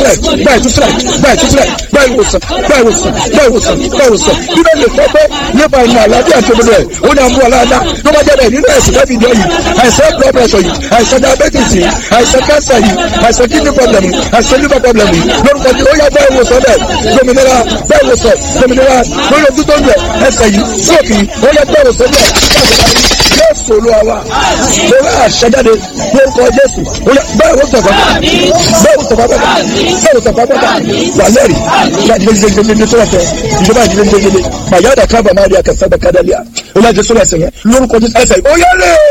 ìtúsílẹ̀ gba ìtúsílẹ̀ gba ìtúsílẹ̀ gba ìwòsàn gba ìwòsàn gba ìwòsàn gba ìwòsàn bíbẹ̀ lè fọ́ pé nípa ìmọ̀ àlàáfíà tó bẹ̀rẹ̀ ó ní àmú aláàdá tó bá jẹ́bẹ̀ nínú ẹ̀sìn lẹ́bi ìjọ yìí àìsàn blood pressure yìí àìsàn diabetes yìí àìsàn cancer yìí àìsàn kidney problem yìí àìsàn liver problem yìí lórúkọ tí ó yá bá ìwòsàn bẹ̀ gbòmìnira bá ìwòsàn gbòmìnira lórí ojú tó ń bẹ̀ ẹsẹ̀ yìí sóòkì ó yá bá ìwòsàn bẹ̀ jésù olúwa wa lórí àṣẹjáde lórúkọ jésù bẹ́ẹ̀ wò sọ̀fà bẹ́ẹ̀ wò sọ̀fà bẹ́ẹ̀ bẹ́ẹ̀ wò sọ̀fà bẹ́ẹ̀ wà lẹ́rì ìyá ìdílé gbẹgbẹgbẹ tó lọ́tẹ̀ ìjọba ìdílé gbẹgbẹgbẹ màyà dà kábà máa rí akẹ́sẹ́ bẹ́ẹ̀ kádàlíà ó lọ́jọ́ sọ́rọ̀ ẹsẹ̀ yẹn lórúkọ jésù ẹsẹ̀ ó yẹ lé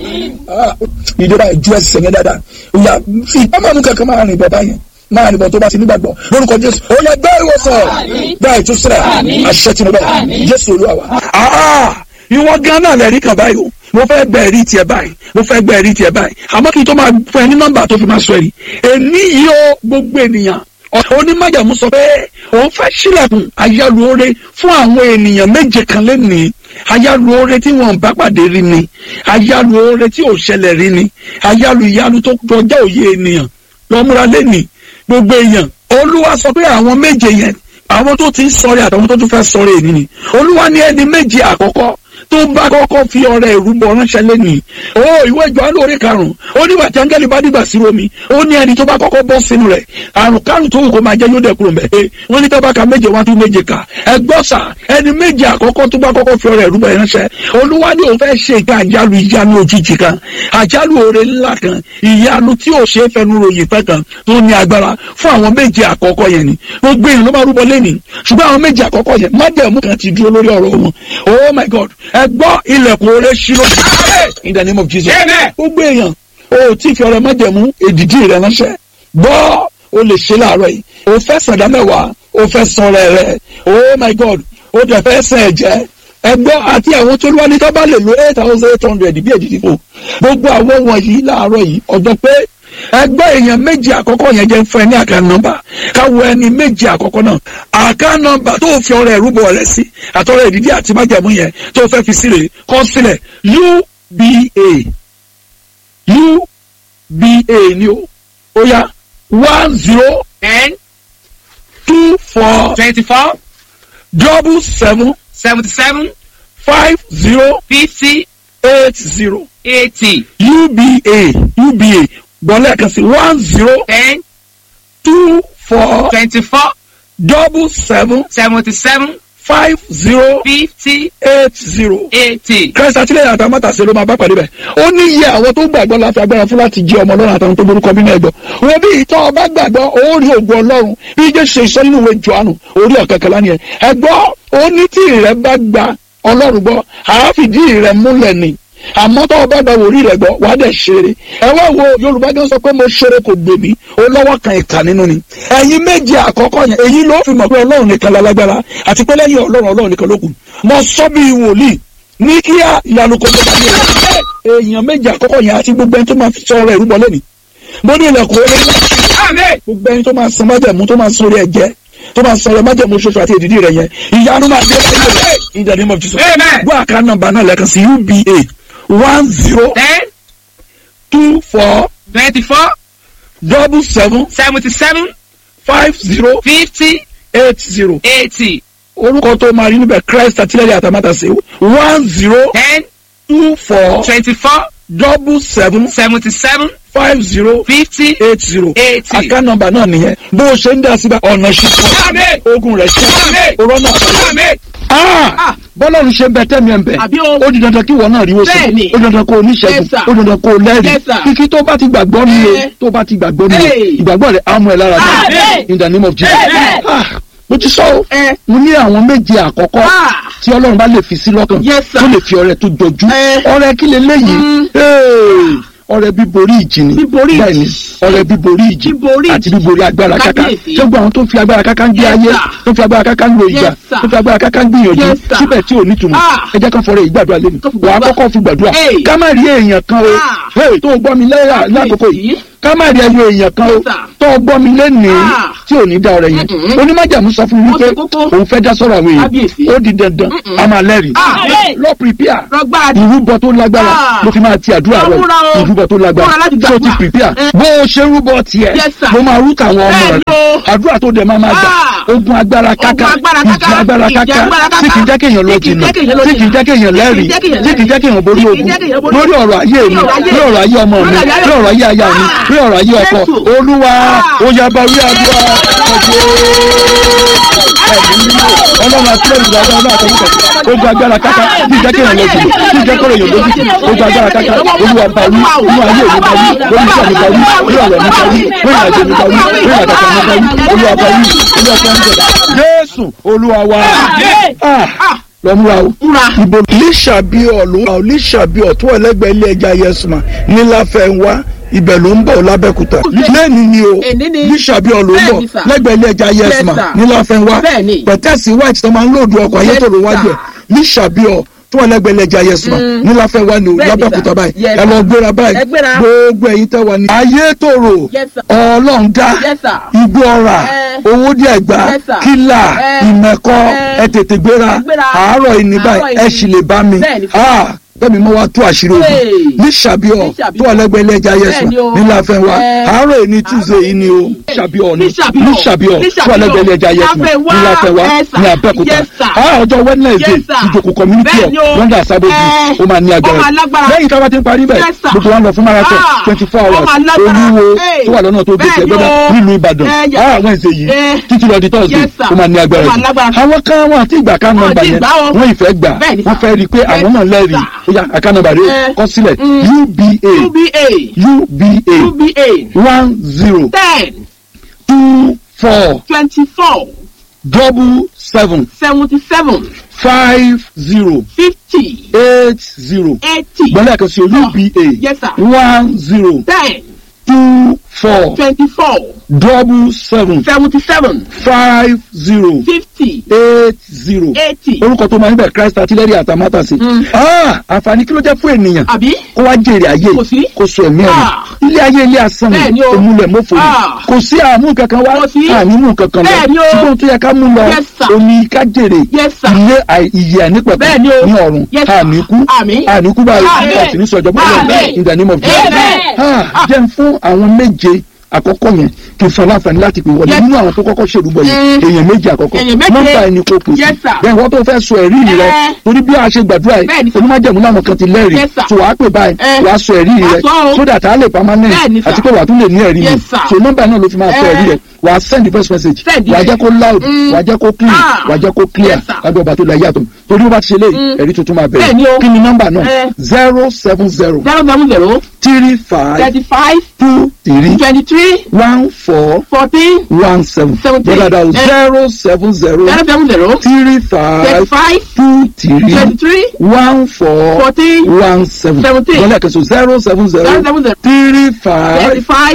ìjọba ìjú ẹsẹ̀ yẹn dáadáa ìyá fi ìpamọ́ mú kankan máa rìn bọ̀ báyẹn máa nìbọn tó bá ti nígbàgbọ́ lórúkọ jésù ó yẹ bẹ́ẹ̀ ìwòsàn bẹ́ẹ̀ ìtúsílẹ̀ àṣẹ tí mo bẹ̀ jésù olúwa wa. ìwọ gan náà lẹ́rìí kan báyìí o mo fẹ́ gbẹ ẹ̀rí tiẹ̀ báyìí mo fẹ́ gbẹ ẹ̀rí tiẹ̀ báyìí àmọ́ kí n tó máa fún ẹ ní nọ́mbà tó fi máa sọ ẹ̀rí èmi yìí ó gbogbo ènìyàn onímọ̀jàmú sọ pé òun fẹ́ sílẹ̀kùn ayálùore fún àwọn ènìyàn méje kan lẹ́nìí ayálùore tí wọn bá pàdé rí ni ayálùore tí ò ṣẹlẹ̀ rí ni ayálù ìyanu tó kọjá òye ènìyàn lọ́múra lẹ́nìí gbogbo èèyàn olúwa sọ pé àwọn méje yẹn àwọn tó ti ń sọ̀rẹ́ àtàwọn tó tún fẹ́ sọ̀rẹ́ ènìyàn ni olúwa ní ẹni méje àkọ́kọ́ tó bá kọ́kọ́ fi ọrẹ ìrúbọ ránṣẹ́ lẹ́nìí ó ìwé ìjọ alóore karùn-ún ó nígbà tí áńgẹ́lì bá dìgbà sí omi ó ní ẹni tó bá kọ́kọ́ bọ́ sínú rẹ̀ àrùn kárùn tó wù kó máa jẹ́ yóò dẹ̀ kúrò mbẹ́ wọ́n ní tọ́ba ka méje wá tún méje kà ẹ gbọ́ sà ẹni méje àkọ́kọ́ tó bá kọ́kọ́ fi ọrẹ ìrúbọ ránṣẹ́ olúwa ní òun fẹ́ ṣe ìka àjálù ìyanu òjijì kan àjálù oore ńlá kan ìyanu tí ò ṣe é fẹnu ròyìn pẹ́ kan tó ní agbára fún àwọn méje àkọ́kọ́ yẹn ni gbogbo èèyàn ló máa rúbọ lẹ́nìí ṣùgbọ́n àwọn méje àkọ́kọ́ yẹn májẹ̀mú kan ti dúró lórí ọ̀rọ̀ wọn oh my god ẹ gbọ́ ilẹ̀kùn oore ṣírò in the name of jesus gbogbo èèyàn o tí fi ọrẹ májẹ̀mú èdìdí rẹ ránṣẹ́ gbọ́ o lè ṣe láàárọ̀ yìí o fẹ́ sàdá mẹ́wàá o fẹ́ sọ̀rọ̀ rẹ oh my god o dẹ̀ fẹ́ sẹ̀ ẹ̀jẹ̀ ẹgbọ́ àti àwọn tó wá ní tó bá lè lo eight thousand eight hundred bí èdìdí fò gbogbo àwọn wọ̀nyí láàárọ̀ yìí ọjọ́ pé ẹgbẹ́ èèyàn méjì àkọ́kọ́ yẹn jẹ́ fún ẹ ní àká nọ́mbà káwọ ẹni méjì àkọ́kọ́ náà àká nọ́mbà tó fi ọrẹ ìrúbọ rẹ sí àtọrẹ ìdídí àti májàmú yẹn tó fẹ́ fi sílẹ̀ kọ sílẹ̀ uba uba ni o ó yá one zero ten two four twenty-four double seven seventy-seven five zero fifty eight zero eighty uba uba gbọ́lẹ̀ kan sí one zero ten two four twenty-four double seven seventy-seven five zero fifty eight zero. eighty. Christ àtìlẹ́yìn àtàwọn mọ́tàṣe ló máa bá pàdé bẹ̀. ó ní iye àwọn tó gbàgbọ́ láti agbára fún láti jẹ́ ọmọ ọlọ́run àtàwọn tó borúkọ bí náà gbọ́. wọ́n bí ìtọ́ ọba gbàgbọ́ ó rí ògùn ọlọ́run bí jésù ṣe sọ nínú ìwé johannu orí ọ̀kẹ́kẹ́lá ni ẹ̀. ẹ̀gbọ́ ó ní tí ìrẹ́ bá gba ọlọ́run gbọ́ àáfìdí ìrẹ́ múlẹ̀ ni àmọ́ tó o bá gba wòrí rẹ̀ gbọ́ wàá dẹ̀ ṣeré ẹ wá wo yorùbá gan sọ pé mo ṣeré kò gbè mí ó lọ́wọ́ kan ìkà nínú ni ẹ̀yin méje àkọ́kọ́ yẹn èyí ló fi mọ̀ pé ọlọ́run nìkan lálágbára àti pé lẹ́yìn ọlọ́run ọlọ́run nìkan ló kù mo sọ bí wòlíì ní kíá ìyanu kò tó bá mi rẹ̀ èèyàn méje àkọ́kọ́ yẹn àti gbogbo ẹni tó máa fi sọ ọ̀rọ̀ ìrúbọ lẹ́nìí mo ní ilẹ̀kùn orí gbogbo ẹni tó máa san májẹ̀mú tó máa san orí ẹ̀jẹ̀ tó máa sọ̀rọ̀ májẹ̀mú ṣoṣo àti èdìdí rẹ̀ yẹn ìyanu máa dé ẹ̀yẹ in the name of Jesus Amen. gbọ́ àká nọ́mbà náà lẹ́ẹ̀kan sí uba one zero ten two four twenty-four double seven seventy-seven five zero fifty eight zero eighty orúkọ tó máa rí níbẹ̀ Christ àtìlẹ́yìn àtàmátàsé one zero ten two four twenty-four double seven seventy-seven five zero fifty eight zero eighty. àká nọ́mbà náà nìyẹn bó o ṣe ń dá síbẹ̀ ọ̀nà Amen. ṣíṣe ogun rẹ̀ ṣe Amen. òrọ̀ náà Amen. Ah! bọ́lá ń ṣe bẹ tẹ́mi ẹ̀ ń bẹ̀. Àbí o. ó di dandan kí wọ́n náà rí wọ́sọ̀. Bẹ́ẹ̀ni. ó di dandan kó o níṣẹ́gun. Yes, sir. ó di dandan kó o lẹ́rìí. Yes, sir. kíkí tó bá ti gbàgbọ́ ni o Eh. tó bá ti gbàgbọ́ ni o Hey. ìgbàgbọ́ rẹ̀ á mú ẹ lára dá. Amen. in the name of Jesus. Amen. Ah, mo ti sọ o. Eh. mo ní àwọn méje àkọ́kọ́ Ah. tí ọlọ́run bá lè fi sí lọ́kàn Yes, sir. tó lè fi ọrẹ tó jọjú. Eh. ọrẹ kí leléyìí. Mm. Hey. ọrẹ bíborí ìjì ni. Bíborí ìjì. bẹ́ẹ̀ni ọrẹ bíborí ìjì Bíborí ìjì. àti bíborí agbára káká Kábíyèsí. ṣé gbogbo àwọn tó ń fi agbára káká ń gbé Yes, ayé sir. tó ń fi agbára káká ń lo ìjà Yes, sir. tó ń fi agbára káká ń gbìyànjú Yes, sir. síbẹ̀ tí ò ní túmọ̀ Ah. ẹ jẹ́ kán fọrẹ ìgbàdúrà lẹ́nu Tó fi wàá gbàdúrà. kọ́kọ́ fi gbàdúrà Hey. ká má rí èèyàn kan o Ah. Hey, tó o gbọ́ mi lẹ́yà lákòókò yìí Kábíyèsí. ká má rí ẹyọ èèyàn kan o Yes, sir. tó o gbọ́ mi lénìí Ah. tí ò ní dá ọ̀rẹ́ yẹn Mm-mm. onímọ̀jàmú sọ fún mi Ó wípé ṣe kókó. òun fẹ́ dá sọ̀rọ̀ àwọn Kábíyèsí. èèyàn ó di dandan Mm-mm. a máa lẹ́rìí Ah. lọ prepare rọgbà ìrúbọ tó lágbára Ah. ló fi máa ti àdúrà Lọ rẹ múra o. ìrúbọ tó lágbára Múra láti so ti gbàdúrà. prepare Eh. bó o ṣe rúbọ tiẹ̀ Yes, sir. ló máa rú tàwọn ọmọ Bẹ́ẹ̀ rẹ ni o. àdúrà tó dẹ̀ máa máa gbà Ah. ogun agbára káká Ogun agbára káká. ìjì agbára Ìjì káká agbára káká. tí kì í jẹ́ kéèyàn lọ Tí kì í jìnnà jẹ́ kéèyàn lọ tí kì í jẹ́ kéèyàn lẹ́rìí Tí kì í jẹ́ kéèyàn tí kì í jẹ́ kéèyàn borí Tí kì í ogun jẹ́ kéèyàn borí lórí ọ̀rọ̀ ayé mi Lórí ọ̀rọ̀ ayé lórí ọ̀rọ̀ ayé ọmọ mi Lórí ọ̀rọ̀ ayé lórí ọ̀rọ̀ ayé aya mi Ah. lórí ọ̀rọ̀ ayé ọkọ Jésù. olúwa Ah. ó yá bá wí àdúrà ọlọ́run àti lẹ́yìn ìgbà ọlọ́run àtọ́jú ogun agbára káká tí ìjẹ́ kéèyàn lọ jìnnà tí ìjẹ́ kọ́rọ̀ èèyàn lójú ogun agbára káká olúwa bá wí inú ayé mi bá wí lórí iṣẹ́ mi bá wí lórí ọ̀rọ̀ mi bá wí lórí ìrìnàjò mi bá wí lórí ìrìnàjò mi bá wí olúwa bá wí olúwa bá wí jésù olúwa wa Ah, lọ múra o múra ibo lísàbíọ̀ ló wà lísàbíọ̀ tó wà lẹ́gbẹ̀ẹ́ ilé ẹja yẹsùmá níláfẹ̀wá ibẹ̀ ló ń bọ̀ lábẹ́kúta lẹ́ni ni o Èní ni. lísàbíọ̀ ló ń bọ̀ Bẹ́ẹ̀ni, sir. lẹ́gbẹ̀ẹ́ ilé ẹja yẹsùmá Yes, sir. níláfẹ̀wá Bẹ́ẹ̀ni. pẹ̀tẹ́sì white tó máa ń lòdù ọkọ̀ ayétòrò Yes, wájú ẹ̀ sir. lísàbíọ̀ tó wà lẹ́gbẹ̀ẹ́ ilé ẹja yẹsùmá níláfẹ̀wá ni o Bẹ́ẹ̀ni, lábẹ́kúta sir. báyìí Yes, ẹ lọ sir. gbéra báyìí Ẹ gbéra. gbogbo ẹ̀yin tẹ́ wà ní ayétòrò Yes, sir. ọlọ́ọ̀dá Yes, sir. igbó ọ̀rà Eh. owó díẹ̀ gbà Yes, sir. kílà Eh. ìmẹ̀kọ Eh. ẹ tètè gbéra Ẹ gbéra. àárọ̀ ìní Àárọ̀ báyìí ẹ ìní. sì lè bá mi Bẹ́ẹ̀ni. Ah, bẹ́ẹ̀ni mo wá tó àṣírí ogun Hey. ní sàbíọ̀ Ní Ṣàbíọ̀. tó wà lẹ́gbẹ̀ẹ́ ilé ẹja yẹsùn Bẹ́ẹ̀ni o. níláfẹ́ wa Eh. àárọ̀ ìní tuesday yìí ni o sàbíọ̀ ni Ní Ṣàbíọ̀. ní sàbíọ̀ Ní tó wà lẹ́gbẹ̀ẹ́ ilé ẹja yẹsùn Láfẹ́nwá. níláfẹ́ wa Yes, sir. ní abẹ́òkúta Yes, sir. Ah, ọjọ́ wednesday Yes, sir. ìjòkó community Bẹ́ẹ̀ni o. hall lọ́ndà sábẹ́bí Eh. ó máa ní Ó agbára máa lágbára. lẹ́yìn tí a bá ti ń parí bẹ́ẹ̀ Yes, sir. gbogbo wa ń lọ fún marathon Ah. twenty four Ó hours máa lágbára. olúwo Hey. tó wà lọ́nà tó dé Bẹ́ẹ̀ni ẹgbẹ́dá o. nílùú ìbàdàn Eh, yes. Ah, wednesday yìí Eh. títí lọ di thursday Yes, sir. ó máa ní agbára Ó máa jù lágbára. àwọn kan wọn àti ìgbà kan nọ́mbà Àti yẹn ìgbà o. wọ́n ìfẹ́ gbà Bẹ́ẹ̀ni, wọ́n sir. fẹ́ rí i pé àwọn náà lẹ́rìí Yes, ó yá àkànnàbà rẹ Eh. kọ sílẹ̀ Mm. uba uba uba uba one zero ten two four twenty four double seven seventy seven five zero fifty eight zero eighty gbọ́dọ̀ kan sí o uba Yes, sir. one zero ten two four twenty four double seven seventy seven five zero fifty eight zero eighty orúkọ tó máa ń bẹ̀ christ artillery àtàmátàsí. Mm. Ah, àǹfààní kí ló jẹ́ fún ènìyàn àbí kó wá jèrè ayé Kò sí. kó so ẹ̀mí ẹ̀mí Ah. ilé ayé ilé asán Bẹ́ẹ̀ ni ni o. òmùlẹ̀ mọ́fò ni Ah. kò sí àmú kankan wá Kò sí. ànímú kankan lọ Bẹ́ẹ̀ ni o. ṣùgbọ́n tó yẹ ká mú lọ Yes, sir. omi ká jèrè Yes, sir. ilé àì- ìyè ànípẹ̀kọ̀ Bẹ́ẹ̀ ni o. ní ọ̀run Yes, sir. àníkú Àmín. àníkú báyìí Àmín. àti ní sọjọ́ bọ́lá Àmín. in the name of Jesus Amen. Ah, jẹ́ n fún àwọn méje àkọ́kọ́ yẹn kí n fọ láǹfààní láti pè wọlé Yes. nínú àwọn tó kọ́kọ́ ṣèrúbọ yìí Mm. èèyàn méje àkọ́kọ́ Èèyàn méje. nọ́mbà ẹni kò pè sí Yes, sir. bẹ́ẹ̀ wọ́n tó fẹ́ sọ ẹ̀rí rẹ Eh. torí bí a ṣe gbàdúrà yìí Bẹ́ẹ̀ni, sir. onímọ̀jẹ̀mú làwọn kan ti lẹ́rìí Yes, sir. so wàá pè báyìí Eh. wàá sọ ẹ̀rí rẹ Wàá sọ o. so that a lè permanent Bẹ́ẹ̀ni, sir. àti pé wàá tún lè ní ẹ̀rí Yes, yìí sir. so nọ́mbà náà ló fi máa sọ Eh. ẹ̀rí rẹ wàá send the first message Send wàá it. jẹ́ kó loud Mm. wàá jẹ́ kó clean Ah. wàá jẹ́ kó clear Yes, sir. lábẹ́ ọba tó la yàtọ̀ torí wọ́n bá ti ṣe léyìí Mm. ẹ̀rí tuntun máa Bẹ́ẹ̀ni bẹ̀rẹ̀ o. kí ni nọ́mbà náà Eh. zero seven zero zero seven zero three five thirty five two three twenty three one four fourteen one seven Seventeen. bọ́dà dáhùn Eh. zero seven zero zero seven zero three thirty five five two three twenty three one four fourteen one seven Seventeen. bọ́dà kẹsàn zero seven zero zero seven zero three thirty five five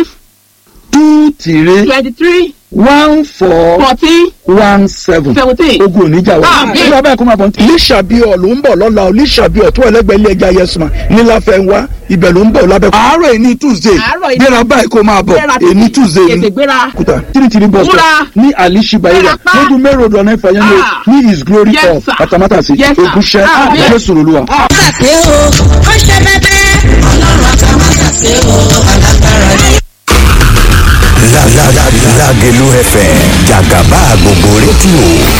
two three twenty three one four fourteen one seven seventeen. ogun oníjà wa Àmín. nígbà báyìí kó máa bọ̀ ní. lísàbíọ̀ ló ń bọ̀ lọ́la o lísàbíọ̀ tó ẹlẹ́gbẹ̀ẹ́ ilé ẹja yẹsùn níláfẹ́ ń wá ibẹ̀ ló ń bọ̀ lábẹ́. àárọ̀ èní tuesday Àárọ̀ èní- gbéra báyìí kó máa bọ̀ Gbéra èní tuesday tètè ni gbéra. kúta tìrìtìrì bọ̀ sọ Múra. ní alishiba yẹn Gbéra pa. lójú mẹ́rọ̀ ọ̀dọ̀ náà ìfàyẹ́ ní Ah. ní his glory Yes, hall sir. àtàmátàsí Yes, sir. ògúnṣẹ́ Àmín. jésù olúwa. ṣe o ó ṣe bẹbẹ. ọlọ́run àtàmátà ṣe o alágbára ni. Lágẹ̀lú FM jàgàbá gbogbo rédíò